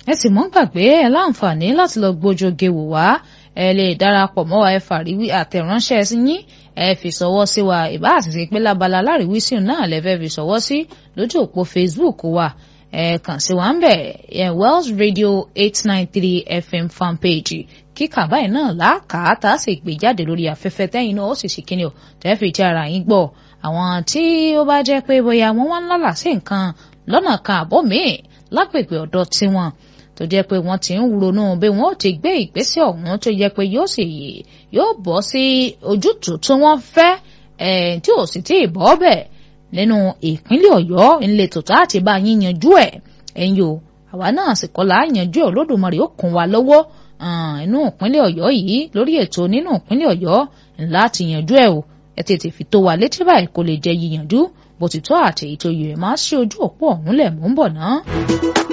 ẹ sì mọ́ gbàgbé ẹ láǹfààní láti lọ gbójoge wò wá ẹ lè darapọ̀ mọ́ wa ẹ fàríwí àtẹ̀ránṣẹ́ sí yín ẹ fi sọwọ́ sí wa ìbá àtìsí pé lábala láríwísí náà lẹ́fẹ́ fi sọwọ́ sí lójú òpó Facebook wa ẹ kàn sí wa ń bẹ̀ ẹ Wells Radio eight nine three FM fanpage kíkà báyìí náà láàkàá tá a sì gbé jáde lórí afẹ́fẹ́ tẹ́yìn náà ó sì sì kíni o tẹ́ fi jẹ́ ara yín gbọ́ àwọn tí ó bá jẹ́ pé bóyá wọ́n wá ń lálà sí nǹkan lọ́nà kan àbọ̀ míì lágbègbè ọ̀dọ̀ tiwọn tó jẹ́ pé wọ́n ti ń ronú bí wọ́n ó ti gbé ìgbésẹ̀ ọ̀hún tó jẹ́ pé yóò sì yóò bọ́ sí ojútùú tí wọ́n fẹ́ tí ò sì tí ì bọ́ bẹ̀ nínú ìpínlẹ̀ ọ̀yọ́ ńlẹ̀tò tá àti bá yín yanjú ẹ̀ ẹ̀yin o àwa náà sì kọ́ la yanjú ẹ̀ olódùmarè ó kún wa lọ́wọ́ inú ìpínlẹ̀ ọ̀yọ́ yìí lórí ètò nínú ìpínlẹ̀ ọ̀yọ́ ńlá ti yanjú ẹ̀ o ẹ tètè fi tó wa létí báyìí kó lè jẹ́ yíyanjú bó ti tọ́ àti èyí tó yẹ máa ṣe ojú òpó ọ̀hún lẹ̀ mú ń bọ̀ náà.